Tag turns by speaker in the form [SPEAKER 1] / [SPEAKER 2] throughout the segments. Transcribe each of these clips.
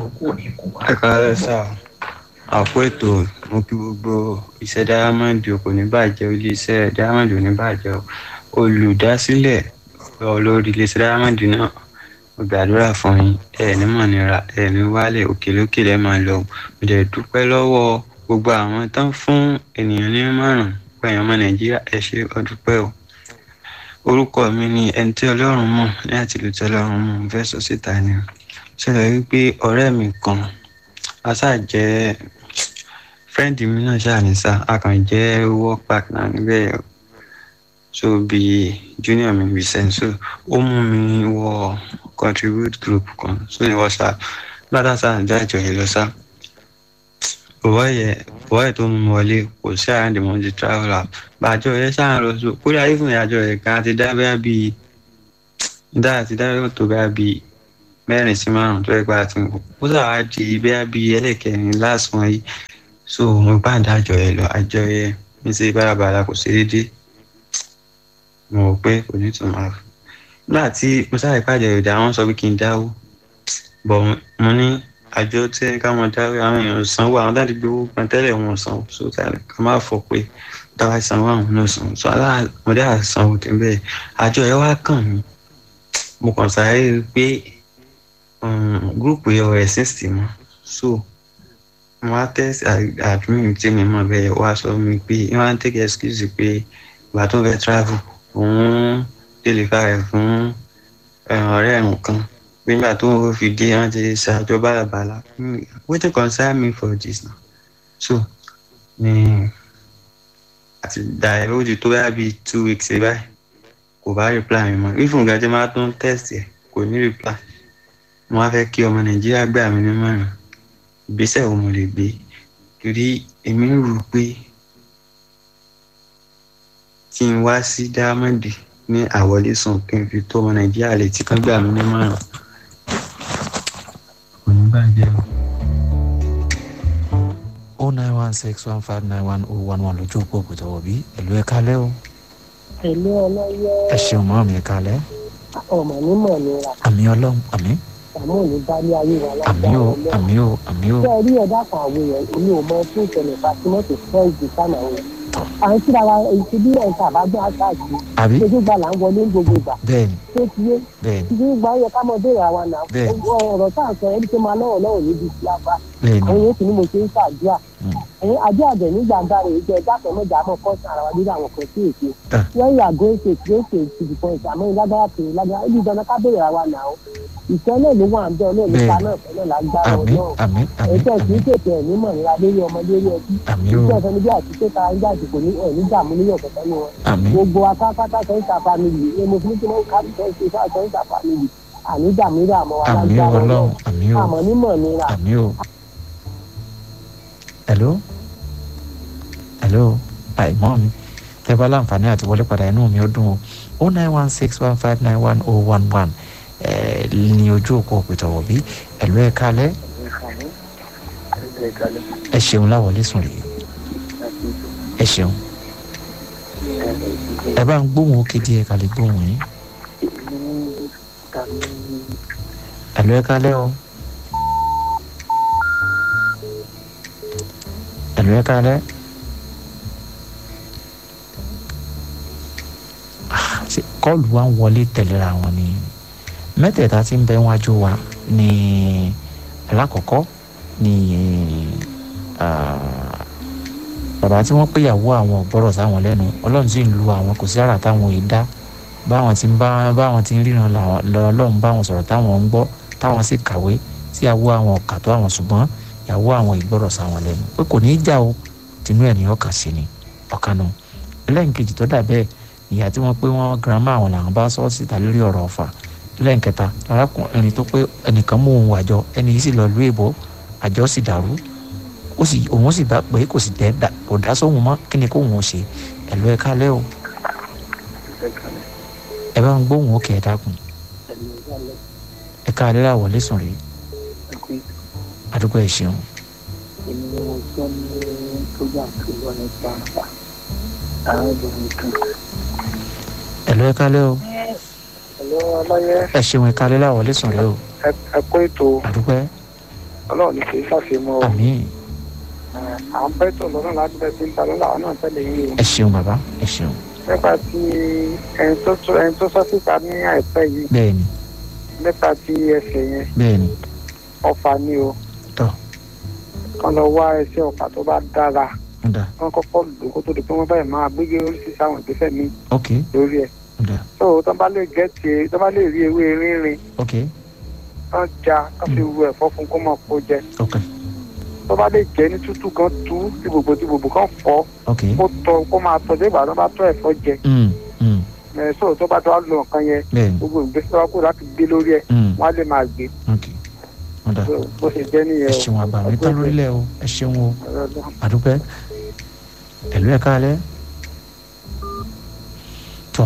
[SPEAKER 1] ẹ káàárọ̀ sá àpò ètò mo kí gbogbo iṣẹ́ diamond kò ní bàjẹ́ iléeṣẹ́ diamond ò ní bàjẹ́ olùdásílẹ̀ olórí iléeṣẹ́ diamond náà mo gbàdúrà fún yín ẹ ní mọ̀ nira ẹ ní wálẹ̀ òkèlókè lẹ́ máa lọ mo dẹ̀ dúpẹ́ lọ́wọ́ gbogbo àwọn tán fún ènìyàn ní márùn pẹ̀yàn ọmọ nàìjíríà ẹ ṣe ọdúpẹ́ o orúkọ mi ni ẹni tí ọlọ́run mọ̀ ní àtìlú tí ọlọ́run mọ̀ mo fẹ́ sọ síta ni ṣẹlẹ̀ wípé ọ̀rẹ́ mi kan asa jẹ́ fẹ́ǹdì mi náà ṣáà ní sá a kàn jẹ́ work partner níbẹ̀ so bí junior mi Vincent so ó mú mi wọ contribute group kan so ní WhatsApp ládàá sáà ń jájọ yìí lọ sá bọ̀wọ́ yẹ bọ̀wọ́ yẹ tó mú mi wọlé kò sí àrùn dèmọ́ ti travel out bàjọ́ yẹ sáà ń lọ so kódà ìfún ìyàjọ yẹ ká ti dá bẹ́ẹ̀ bíi dáa ti dá bẹ́ẹ̀ tó bẹ́ẹ̀ bíi mẹ́rin sí márùn tó ẹgbẹ́ àti nǹkan ó sàwá di bẹ́ẹ̀ bí ẹlẹ́kẹrin last one yìí so mo bá ń dájọ ẹ lọ àjọ yẹ mi ṣe bárabàrà kò ṣe déédé mo rò pé kò ní tún máa nígbà tí mo sáré pàdé ìdá àwọn sọ pé kí n dáwó bọ̀ mo ní àjọ tí káwọn dáwó àwọn èèyàn sanwó àwọn dáàdì gbowó kan tẹ́lẹ̀ wọn sanwó so tàbí ká má fọ pé táwa sanwó àwọn náà sanwó so aláàmọdé àsanwó tẹ́ bẹ́ẹ̀ àjọ yẹn wá kàn mí mo kàn sáré pé gúrùpù yẹn ọ̀rẹ́ sixty mọ́ so wọ́n á test admin tí mi mọ̀ bẹ́ẹ̀ wá sọ mi pé wọ́n á take excuse pé ìgbà tó fẹ́ travel òun deliver rẹ̀ fún ọ̀rẹ́ ẹ̀hún kan nígbà tó ń fi dé wọ́n ti ṣàjọ bálabàla wetin concern me for this now so ni àti dàí ó di tó bá bíi two weeks báyìí kò bá reply mi mọ́ even gàdé máa tún test ẹ̀ kò ní reply mo wá fẹ́ kí ọmọ nàìjíríà gbà mí nímọ̀ràn ìgbésẹ̀ wo mo lè gbé torí èmi ń rò pé kí n wá sí dáámọ̀dì ní àwọlé sùn kí n fi tó ọmọ nàìjíríà létí kán gbà mí nímọ̀ràn. kò ní bàjẹ́ o.
[SPEAKER 2] o nine one six one five nine one oh one one lójú òpó òkúta wọ̀bí ẹ̀lú ẹ̀ kalẹ́ o
[SPEAKER 3] pẹ̀lú ọlọ́yẹ
[SPEAKER 2] ẹ ṣeun mọ́ mi kalẹ́
[SPEAKER 3] ọmọ nímọ̀ nira
[SPEAKER 2] àmì ọlọ́run àmì
[SPEAKER 3] àmọ́ òní bálé ayé wa
[SPEAKER 2] àmì
[SPEAKER 3] lágbára
[SPEAKER 2] o
[SPEAKER 3] ọlọ́run.
[SPEAKER 2] àmì o àmì o
[SPEAKER 3] ṣé ẹ rí ẹ̀dá kan àwọn èèyàn èmi ò mọ fún ìṣẹ̀lẹ̀ fatimọ́tò fẹ́ẹ̀sì sánà wọn. à ń síra wa èyí ti bí ẹ̀ka àbájọ àṣàjì
[SPEAKER 2] àbí
[SPEAKER 3] ṣojú gba là ń wọlé ní gbogbo ìgbà
[SPEAKER 2] bẹ́ẹ̀ni
[SPEAKER 3] tó ti yé
[SPEAKER 2] bẹ́ẹ̀ni
[SPEAKER 3] títí gba yẹ ká mọ béèrè àwa náà
[SPEAKER 2] Bẹ́ẹ̀.
[SPEAKER 3] ọ̀rọ̀ tá à ń sọ ẹni tó máa lọ́wọ́ lọ́wọ́ níbi tí a fa
[SPEAKER 2] bẹ́ẹ̀ni
[SPEAKER 3] àwọn yóò sì ní mo ṣe ń ṣàdúrà
[SPEAKER 2] Mm.
[SPEAKER 3] ẹ̀yin ajé àbẹ̀ nígbà dáre ìjọ dákẹ́ mọ́jà mọ́ kọ́sán ara wa lórí àwọn kan sí èké
[SPEAKER 2] Ah.
[SPEAKER 3] wọ́n yà gó ṣe tí ó ṣe ìtìbí kan ìṣàmọ́ ìlágbára pé lágbára ibi ìdáná ká béèrè àwa náà ìfẹ́ náà ló wà ń bẹ́ ọlọ́run nípa
[SPEAKER 2] Bẹ́ẹ̀.
[SPEAKER 3] náà fẹ́ náà lágbára
[SPEAKER 2] àmì
[SPEAKER 3] ọlọ́run
[SPEAKER 2] àmì àmì
[SPEAKER 3] ẹ̀jẹ̀ kì í
[SPEAKER 2] àmì
[SPEAKER 3] tètè ẹ̀ nímọ̀ níra lórí ọmọ lórí ẹbí
[SPEAKER 2] àmì o
[SPEAKER 3] iṣẹ́ ìfẹ́ níbi àti pé ká ń jáde kò ní ẹ̀ ní dààmú níyọ̀ kẹ̀kẹ́ ní wọn
[SPEAKER 2] àmì
[SPEAKER 3] gbogbo akápátá sẹ́ńtà family ni mo fi ní kí wọ́n ká sẹ́ńtà fà sẹ́ńtà family àní dààmú ní àmọ́ wa
[SPEAKER 2] àmì
[SPEAKER 3] lágbára
[SPEAKER 2] ọlọ́run
[SPEAKER 3] ọlọ́run
[SPEAKER 2] àmì o
[SPEAKER 3] àmọ́ nímọ̀ níra
[SPEAKER 2] àmì o hello hello àìmọ́ mi tẹ́ bá láǹfààní àti wọlé padà inú mi ó dùn o o nine one six one five nine one oh one one ní ojú òpó òpìtọ̀wọ̀ bí ẹ̀lú ẹ̀ kalẹ́ ẹ ṣeun láwọlé sùn rèé ẹ ṣeun ẹ bá ń gbóhùn ó kéde ẹ kàlẹ́ gbóhùn yín ẹ̀lú ẹ̀ kalẹ́ o ẹ̀lú ẹ̀ kalẹ́ Ah, ṣe kọ́ọ̀lù wa ń wọlé tẹ̀léra wọn ni mẹ́tẹ̀ẹ̀ta tí ń bẹ wájú wa ní alákọ̀ọ́kọ́ ní ah, bàbá tí wọ́n péyàwó àwọn ọ̀gbọ́rọ̀ sáwọn lẹ́nu ọlọ́run sì ń lu àwọn kò sí àrà táwọn yìí dá báwọn ti ń bá báwọn ti ń ríran làwọn lọ́lọ́run báwọn sọ̀rọ̀ táwọn ń gbọ́ táwọn sì kàwé tí ìyàwó àwọn ọ̀kà tó àwọn ṣùgbọ́n ìyàwó àwọn ìgbọ́rọ̀ sáwọn lẹ́nu pé kò ní í jà o tinú ẹ̀ ní ọkàn sí ni ọ̀kan nù ẹlẹ́nkejì tó dà bẹ́ẹ̀ ìyá tí wọ́n pé wọ́n girama àwọn làwọn bá sọ síta lórí ọ̀rọ̀ ọ̀fà lẹ́ǹkẹta arákùnrin tó pé ẹnìkan mú òun àjọ ẹni yìí sì lọ lú èbó àjọ sì dàrú ó sì òun sì bá pé kò sì tẹ kò dá sóhun mọ́ kí ni kóhun ó ṣe ẹ̀lú ẹ̀ kálẹ̀ o ẹ bá ń gbóhùn òkè ẹ̀ dákun ẹ káàlẹ́ là wọlé sùn rèé àdúgbò ẹ̀ ṣeun
[SPEAKER 4] èmi ni mo gbọ́ ní program tó lọ nípa arábìnrin kan.
[SPEAKER 2] ẹ̀lú ẹ̀ kálẹ̀ o
[SPEAKER 4] ẹ̀lọ́ ọlọ́yẹ
[SPEAKER 2] ẹ ṣeun ẹ káàlẹ́ là wọlé sùn rèé o
[SPEAKER 4] ẹ kó ètò
[SPEAKER 2] àdúgbò ẹ̀
[SPEAKER 4] ọlọ́run ní kì í ṣàfihàn o
[SPEAKER 2] àmì
[SPEAKER 4] à ń bẹ́ tó lọ́nà láti bẹ́ẹ̀ sí ń ta lọ́la àwọn náà tẹ̀lé yìí o
[SPEAKER 2] ẹ ṣeun bàbá ẹ ṣeun
[SPEAKER 4] nípa ti ẹni tó tó ẹni tó sọ síta ní àìpẹ́ yìí
[SPEAKER 2] bẹ́ẹ̀ ni
[SPEAKER 4] nípa ti ẹsẹ̀ yẹn
[SPEAKER 2] bẹ́ẹ̀ ni
[SPEAKER 4] ọfà ni o
[SPEAKER 2] tọ́
[SPEAKER 4] kán lọ wá ẹsẹ̀ ọfà tó bá dára
[SPEAKER 2] ń dà
[SPEAKER 4] kán kọ́kọ́ lò kó tó di pé wọ́n báyìí máa gbégbé oríṣiríṣi àwọn ìgbésẹ̀ mi
[SPEAKER 2] ok
[SPEAKER 4] lórí ẹ̀
[SPEAKER 2] ń dà
[SPEAKER 4] tó tó bá lè gẹ́tì tó bá lè rí ewé rínrin
[SPEAKER 2] ok
[SPEAKER 4] kán já kán fi ru ẹ̀fọ́ fún kó mọ̀ kó jẹ
[SPEAKER 2] ok
[SPEAKER 4] tó bá lè jẹ́ ní tútù kan tú tí gbogbo tí gbogbo kan fọ́
[SPEAKER 2] ok
[SPEAKER 4] kó tọ́ kó máa tọ́ dé ìgbà tó bá tọ́ ẹ̀fọ́ jẹ
[SPEAKER 2] mm, mm,
[SPEAKER 4] ẹ̀ sọ tó bá tó wá lo nǹkan yẹn
[SPEAKER 2] bẹ́ẹ̀ ni
[SPEAKER 4] gbogbo ìgbésẹ̀ wa kó láti gbé lórí ẹ̀
[SPEAKER 2] mm,
[SPEAKER 4] wọ́n á lè máa gbé
[SPEAKER 2] ok ń dà
[SPEAKER 4] So, bó ṣe jẹ́
[SPEAKER 2] ẹ
[SPEAKER 4] nìyẹn o.
[SPEAKER 2] ṣeun àgbà mi tán lórílẹ̀ o ẹ ṣeun o
[SPEAKER 4] Ọlọ́run.
[SPEAKER 2] àdúpẹ́ ẹ̀lú ẹ̀ka alẹ́ tọ́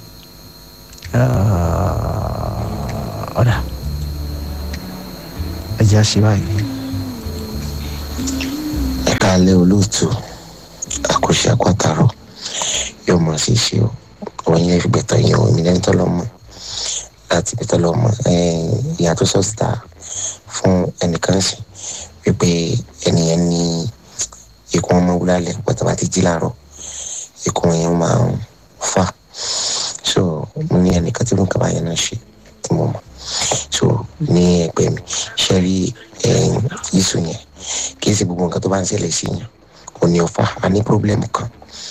[SPEAKER 2] ọ̀dà ẹ̀jẹ̀ àṣẹ báyìí
[SPEAKER 5] ẹ káalẹ́ olóòtú àkóṣe àkọ́tàrọ̀ yóò mọ̀ sí ṣe o òun yẹn fi gbẹ̀tọ̀ yẹn o ìmìlẹ̀ tó lọ mọ̀ láti gbẹ̀tọ̀ lọ mọ̀ ìyá tó sọ síta fún ẹnìkan sí wípé ẹnìyẹn ní ikùn ọmọ wúlálẹ̀ pẹ̀tọ́ bá ti jí láàárọ̀ ikùn yẹn máa ń fà so mo ní ẹnìkan tí mo kaba yẹn náà ṣe tí mo mọ̀ so ní ẹgbẹ́ mi ṣe rí yíṣu yẹn kì í ṣe gbogbo nǹkan tó bá ń ṣẹlẹ̀ sí yàn kò ní ọ̀fà a ní pírọ́blẹ́mù kan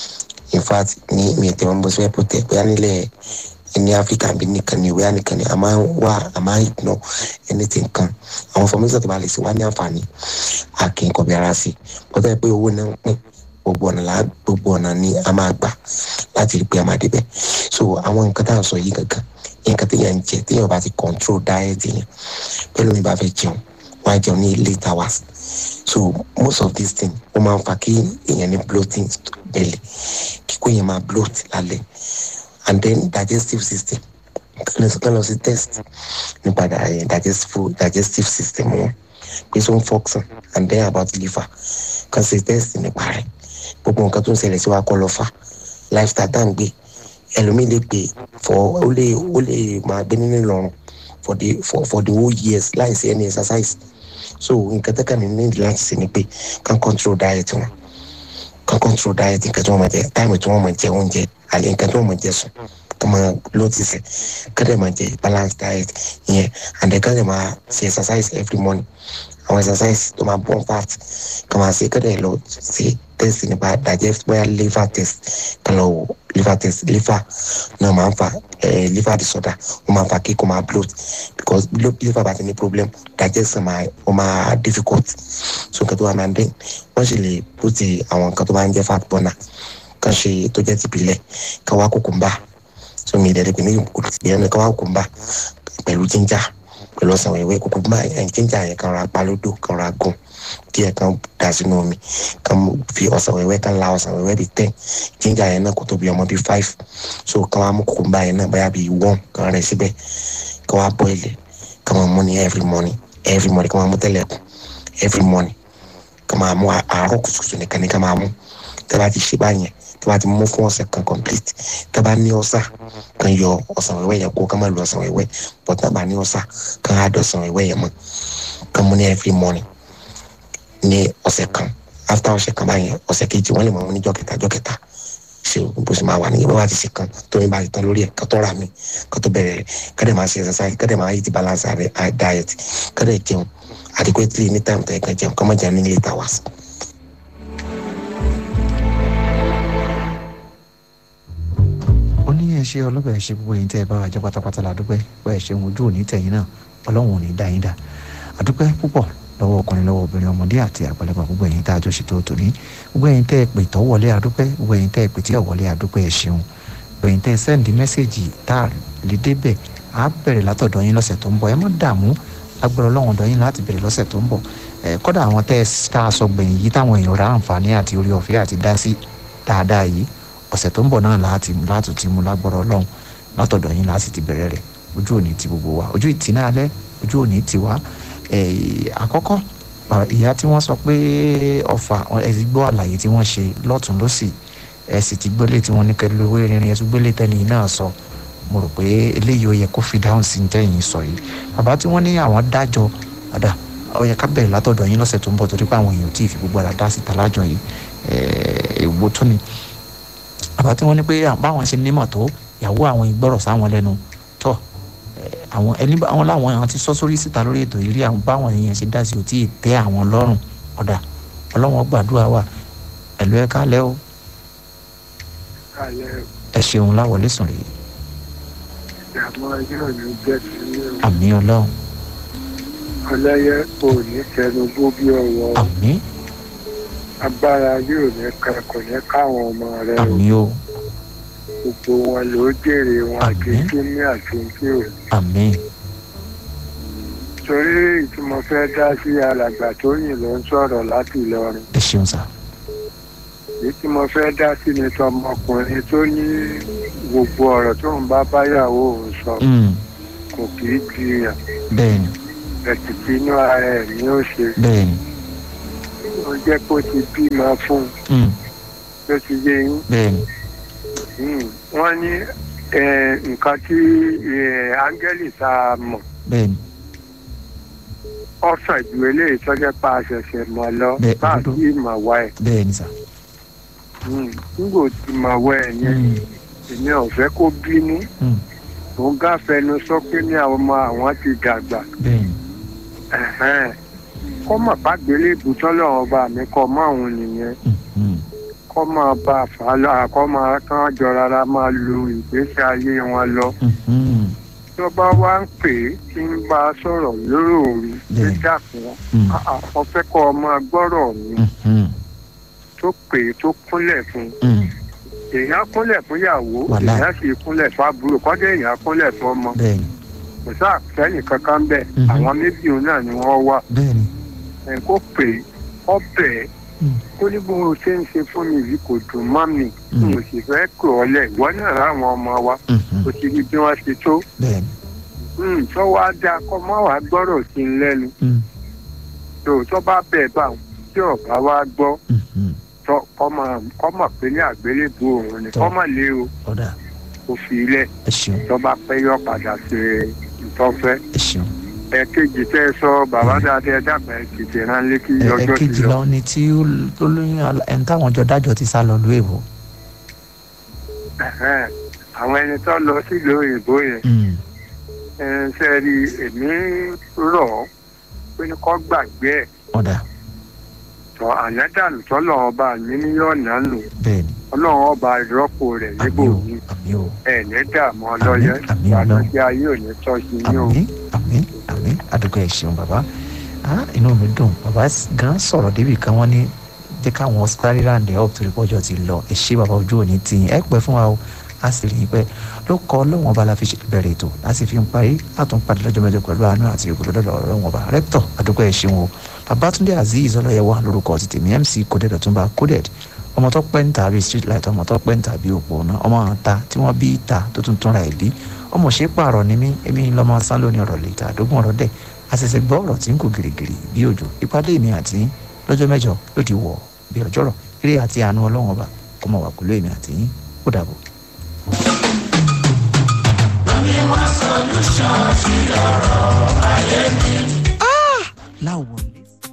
[SPEAKER 5] in fact ní mi tẹ wọn bọ sí ẹpọ tẹ pé nílẹ̀ ní áfíríkà bí nìkan ní ìwé ànìkan ní a máa ń wá a máa ń ignore anything kan àwọn fọmísọ tó bá lè ṣe wá ní àǹfààní a kì í kọbi ara sí i bọ́tà ẹ pé owó náà ń pín gbogbo ọ̀nà la gbogbo ọ̀nà ni a máa gbà láti rí pé a máa débẹ̀ so àwọn nǹkan tá à ń sọ yìí gangan nǹkan téèyàn ń jẹ téèyàn bá ti control diet yẹn pẹ̀lú mi bá fẹ́ jẹun wọ́n á jẹun ní late hours so most of these things ó máa ń fa kí èèyàn ní bloating belly kíkó yẹn máa bloat lálẹ́ and then digestive system kán lọ sí test nípa digestive digestive system wọn pé so ń function and then about liver kán ṣe test nípa rẹ̀ gbogbo nǹkan tó ń ṣẹlẹ̀ sí wa kọ́ lọ fà lifestyle tá à ń gbé ẹlòmíì lè gbé for ó lè ó lè máa gbé nínú ìlọrun for the for for the whole years láì sí any exercise so nǹkan tẹ́ka ní ní láti ṣe ni pé kàn control diet wọn kàn control diet nǹkan tí wọ́n máa jẹ táìmù tí wọ́n máa jẹ oúnjẹ àlẹ́ nǹkan tí wọ́n máa jẹ sùn kàn máa lótìsẹ̀ kàn dẹ̀ máa jẹ balanced diet yẹn and then kàn dẹ̀ máa ṣe exercise every morning àwọn exercise tó máa burn fat kàn máa ṣe kàn dẹ̀ lọ ṣe test nípa digest bóyá liver test kàn lọ wò liver test liver náà máa ń fa eh, liver disorder ó máa ń fa kí kò máa bloat because liver bá ti ní problem digestion máa ó máa difficult so nǹkan tó wà máa ń dín wọ́n sì lè put àwọn nǹkan tó máa ń jẹ́ fat burner kan ṣe tó jẹ́ tìbílẹ̀ kan wá kùkùmbà so mi ìdẹ̀rẹ̀ pé ní ìyẹn kan wá kùkùmbà pẹ̀lú ginger pẹ̀lú ọ̀sán wẹ̀wẹ̀ kùkùmbà ẹ̀ ginger yẹn kan ra palódò kan ra gùn díẹ̀ kan dà sínú omi kan fi ọ̀sán wẹ̀wẹ̀ kan la ọ̀sán wẹ̀wẹ̀ bíi ten ginger yẹn náà kò tó bí ọmọ bíi five so kan wá mú kùkùmbà yẹn náà bóyá bíi one kan rẹ̀ síbẹ̀ kan wá boil ẹ̀ kan máa mú ní every morning every morning kan máa mú tẹ́lẹ̀ kù every morning kan máa mú àárọ̀ kùtùkùtù nìkan ní kan máa mú tẹ́ bá ti ṣe báyẹn tẹ́ bá ti mú fún ọ̀sẹ̀ kan complete tẹ́ bá ní ọ̀sà kan yọ ọ̀sán wẹ̀wẹ̀ yẹn kó kan máa lo ọ̀sán wẹ̀wẹ̀ but tẹ́ bá ní ọ̀sà kan á dọ̀sán wẹ̀wẹ̀ yẹn mọ́ kan mú ní every morning ní ọ̀sẹ̀ kan after ọ̀sẹ̀ kan báyẹn ọ̀sẹ̀ kejì wọ́n lè mọ̀ ní jọ́kẹta jọ́kẹta ṣe bó ṣe máa wà nìyẹn bó bá ti ṣe kan tó ní bá ti tán lórí ẹ̀ kó tó rà mí kó tó bẹ̀rẹ̀ kẹ́dẹ̀ máa ṣe exercise kẹ́dẹ̀ máa eat balance diet kẹ́dẹ̀ jẹun adequately ní time tó yẹ kẹ́ jẹun kọ́ mọ̀ jẹun ní late hours.
[SPEAKER 2] ó ní ẹ ṣe ọlọ́bẹ̀ ẹ ṣe gbogbo yín tẹ́ ẹ bá wà jẹ́ pátápátá la dúpẹ́ pé ẹ ṣeun ojú òní tẹ̀yìn náà ọlọ́run ò ní dá yín dá àdúpẹ́ púpọ̀ lọ́wọ́ ọkùnrin lọ́wọ́ obìnrin ọmọdé àti àgbàlagbà gbogbo ẹ̀yin tá a jọ ṣètò tòní gbogbo ẹ̀yin tẹ́ ẹ pè tọ́ wọlé àdúpẹ́ gbogbo ẹ̀yin tẹ́ ẹ pè tí ò wọlé àdúpẹ́ ẹ ṣeun gbogbo ẹ̀yin tẹ́ ẹ sẹ́ndí mẹ́sẹ̀gì tá a lè débẹ̀ á bẹ̀rẹ̀ látọ̀dọ̀ yín lọ́sẹ̀ tó ń bọ̀ ẹ má dààmú agbára ọlọ́run ọ̀dọ̀ yín láti bẹ̀rẹ̀ lọ́sẹ̀ tó ń bọ̀ ẹ kọ́dà àwọn tẹ́ ẹ tá a sọ gbẹ̀yìn yìí táwọn èèyàn ra àǹfààní àti orí ọ̀fẹ́ àti dá sí dáadáa yìí ọ̀sẹ̀ tó ń bọ̀ náà láti láti ti mú lágbára ọlọ́run látọ̀dọ̀ yín láti ti bẹ̀rẹ̀ rẹ̀ ojú òní ti gbogbo wa ojú ìtì náà alẹ́ ojú òní ti wá àkọ́kọ́ ìyá tí wọ́n sọ pé ọ̀fà ẹ ti gbọ́ àlàyé tí wọ́n ṣe lọ́tún lọ́sì ẹ sì ti gbọ́lé tí wọ́n ní kẹ́ lówó irin ẹ tún gbọ́lé tẹ́lẹ̀ náà sọ mo rò pé eléyìí ó yẹ kó fi dáhùn sí tẹ́yìn sọ yìí bàbá tí wọ́n ní àwọn dájọ́ ọ̀dà ó yẹ ká bẹ̀rẹ̀ látọ̀dọ̀ yín lọ́sẹ̀ tó ń bọ̀ torí pé àwọn èèyàn tí ì fi gbogbo ara dá síta lájọ yìí èwo tún ni àbá tí wọ́n ní pé báwọn ṣe nímọ̀ tó ìyàwó àwọn ìgbọ́rọ̀ sáwọn lẹ́nu tọ́ àwọn ẹni àwọn làwọn èèyàn ti sọ sórí síta lórí ètò yìí rí àwọn báwọn èèyàn ṣe dá sí ò tí ì tẹ́ àwọn lọ́rùn ọ̀dà ọlọ́wọ́n gbàdúrà wà ẹ̀lú ẹ̀ kálẹ̀ o ẹ ṣeun láwọlé sùn rèé
[SPEAKER 4] ìdààmú ayé òní jẹ́ sílé o.
[SPEAKER 2] àmì ọlọ́run
[SPEAKER 4] ọlẹ́yẹ ò ní tẹnugbó bí ọwọ́
[SPEAKER 2] àmì
[SPEAKER 4] agbára ayé ò ní ká kò ní káwọn ọmọ rẹ o
[SPEAKER 2] àmì o
[SPEAKER 4] gbogbo wọn ló jèrè wọn àti
[SPEAKER 2] Àmín.
[SPEAKER 4] kíní àti kí o.
[SPEAKER 2] àmì
[SPEAKER 4] torí ìtumọ̀ fẹ́ dá sí alàgbà tó yìn ló ń sọ̀rọ̀ láti Ìlọrin
[SPEAKER 2] ẹ ṣeun sà
[SPEAKER 4] èyí tí mo fẹ́ dá sí ni tọmọkùnrin tó ní gbogbo ọ̀rọ̀ tó ń bá báyàwó òun sọ
[SPEAKER 2] Mm,
[SPEAKER 4] kò kì í jiyàn
[SPEAKER 2] bẹ́ẹ̀ni
[SPEAKER 4] ẹ̀sìn tí inú ara ẹ̀ ní ó ṣe
[SPEAKER 2] bẹ́ẹ̀ni
[SPEAKER 4] ó jẹ́ kó ti bímọ fún un
[SPEAKER 2] mm,
[SPEAKER 4] ló ti yé yín
[SPEAKER 2] bẹ́ẹ̀ni
[SPEAKER 4] Mm, wọ́n ní eh, nǹkan tí eh, áńgẹ́lì tá a mọ̀
[SPEAKER 2] bẹ́ẹ̀ni
[SPEAKER 4] ọ̀sán ju eléyìí tọ́jọ́ pa àṣẹ̀ṣẹ̀ mọ̀ lọ
[SPEAKER 2] Bẹ́ẹ̀,
[SPEAKER 4] bá a
[SPEAKER 2] òdodo.
[SPEAKER 4] sì mọ̀ wá ẹ̀
[SPEAKER 2] bẹ́ẹ̀ni sà
[SPEAKER 4] Mm, nígbò tí mọ̀ wá ẹ̀ yẹn
[SPEAKER 2] Mm,
[SPEAKER 4] èmi ò fẹ́ kó bínú
[SPEAKER 2] mm,
[SPEAKER 4] òun gáfẹnu sọ pé ní àwọn ọmọ àwọn ti dàgbà
[SPEAKER 2] bẹ́ẹ̀ni
[SPEAKER 4] Ẹ̀hẹ́n. kọ́ mọ̀ bá gbélé ibùtọ́ lọ́wọ́ ọba mi kọ́ mọ́ òun nìyẹn
[SPEAKER 2] mm, mm,
[SPEAKER 4] kọ́ máa bá a fà á lọ àkọ́ máa kán jọ rárá máa lo ìgbésí ayé wọn lọ
[SPEAKER 2] mm, mm,
[SPEAKER 4] tó bá wá ń pè é tí ń bá a sọ̀rọ̀ lórí òru ló
[SPEAKER 2] Bẹ́ẹ̀.
[SPEAKER 4] dàpọ̀
[SPEAKER 2] mm,
[SPEAKER 4] àwọn fẹ́ kọ́ ọ máa gbọ́rọ̀ mi
[SPEAKER 2] mm, mm,
[SPEAKER 4] tó pè é tó kúnlẹ̀ fún
[SPEAKER 2] mm,
[SPEAKER 4] èèyàn kúnlẹ̀ fún ìyàwó
[SPEAKER 2] Wàláì.
[SPEAKER 4] èèyàn sì kúnlẹ̀ fún àbúrò kọ́dé èèyàn kúnlẹ̀ fún ọmọ
[SPEAKER 2] bẹ́ẹ̀ni
[SPEAKER 4] kò sáà fẹ́ni kankan bẹ́ẹ̀
[SPEAKER 2] Mhm.
[SPEAKER 4] àwọn méjì òun náà ni wọ́n wá
[SPEAKER 2] bẹ́ẹ̀ni
[SPEAKER 4] ẹ̀ kó pè é kó bẹ̀ ẹ́
[SPEAKER 2] Mm.
[SPEAKER 4] kó ní bó o ṣe ń ṣe fún mi yìí kò dùn mọ́ mi
[SPEAKER 2] Mm.
[SPEAKER 4] mo sì fẹ́ kọ̀ ọ́ lẹ̀ ìwọ náà ráwọn ọmọ wa
[SPEAKER 2] mm, mm,
[SPEAKER 4] kò sí ibi bí wọ́n ṣe tó
[SPEAKER 2] bẹ́ẹ̀ni
[SPEAKER 4] Mm, tó wá dáa kọ́ mọ́ wàá gbọ́rọ̀ sí i lẹ́nu
[SPEAKER 2] mm,
[SPEAKER 4] tó tó bá bẹ̀ bá wọn tí ọ̀gá wa gbọ́
[SPEAKER 2] mm, mm,
[SPEAKER 4] tó kọ́ máa kọ́ mọ̀ pé ní àgbélébùú òun ni
[SPEAKER 2] Tọ́.
[SPEAKER 4] kọ́ mọ̀ lé o
[SPEAKER 2] ọ̀dà
[SPEAKER 4] kò fi ilẹ̀
[SPEAKER 2] ẹ ṣeun
[SPEAKER 4] tó bá pẹ́ yọ padà sí ìtọ́fẹ́.
[SPEAKER 2] ẹ ṣeun
[SPEAKER 4] ẹ̀kejì tẹ́ ẹ sọ bàbá dáadáa dàgbà ẹ̀ tètè ránlé kí
[SPEAKER 2] ẹ ẹ
[SPEAKER 4] ọjọ́ ti
[SPEAKER 2] kejì
[SPEAKER 4] lọ.
[SPEAKER 2] lọ ni tí ó ó lóyún ala- ẹni táwọn jọ dájọ́ ti sá lọ lóye bò
[SPEAKER 4] Ẹ̀hẹ́n. àwọn ẹni tó lọ sílùú òyìnbó yẹn
[SPEAKER 2] Mm,
[SPEAKER 4] ẹ ṣe rí èmi rọ̀ ọ́ pé ní kó gbàgbé ẹ̀
[SPEAKER 2] ọ̀dà
[SPEAKER 4] tọ́ ànádàlù tọ́lọ̀ ọba mi ní yọ̀ọ̀nà nù
[SPEAKER 2] bẹ́ẹ̀ni
[SPEAKER 4] ọlọ́run ọba ìrọ́pò rẹ̀ níbò
[SPEAKER 2] àmì o
[SPEAKER 4] mi
[SPEAKER 2] àmì o
[SPEAKER 4] ẹ̀ ní dààmú ọlọ́yẹ
[SPEAKER 2] Àmín, àmín, Ọlọ́run.
[SPEAKER 4] ìbànújẹ́ ayé ò ní tọ́ sí yín o.
[SPEAKER 2] àmì àmì àmì àdúgbò ẹ ṣeun bàbá ah inú mi dùn bàbá s- gan sọ̀rọ̀ débi kan wọ́n ní jẹ́ káwọn sáré ráǹdẹ̀ up torí pọ́jọ́ ti lọ ẹ ṣé bàbá ojú òní tì yín ẹ pẹ́ fún wa o a sì rí i pé ló kọ́ ọlọ́wọ́n ọba la fi ṣe bẹ̀rẹ̀ ètò láti fi ń parí àtúnpadì lọ́jọ́ mẹ́jọ pẹ̀lú àánú àti ògbólódọ́ ọlọ́wọ́n ọba rẹ́pítọ̀ àdúgbò ẹ ṣeun o babatunde azeez ọlọ́yẹwà lórúkọ ti tèmi mc coded ọ̀túnba coded ọmọ tó pẹ́ ń tàbí street light ọmọ tó pẹ́ ń tàbí òpó náà ọmọ ta tí wọ́n bí ta tó tún túnra ẹ̀ bí ọmọ ṣe pààrọ̀ ni mí èmi lọ́mọ sán lóní ọ̀rọ̀ lè ta àdógún ọ̀rọ̀ dẹ̀ àṣẹ̀ṣẹ̀ gbọ́ ọ̀rọ̀ tí ń kò gìrìgìrì bí òjò ìpàdé mi àti yín lọ́jọ́ mẹ́jọ ló ti wọ̀ bí ọjọ́rọ̀ eré àti àánú ọlọ́run ọba kó mọ̀ wà pẹ̀lú èmi àti yín ó dàbọ̀. láwọn